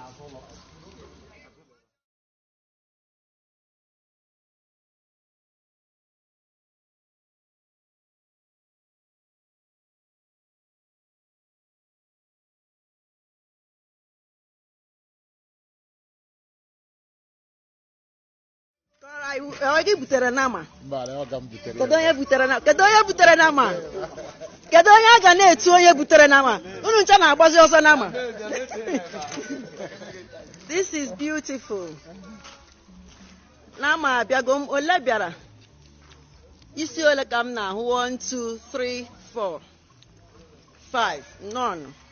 Kọrọ anyị, ọ gị butere nama Mbara ọ ka m butere kedu onye butere nama kedu onye butere nama kedu onye a ga na-etu onye butere nama unu ncha na-agbazi ọsọ nama this is beautiful nama abịago m ole bịara isi ole ka m na-ahụ 1 2 3 4 5 none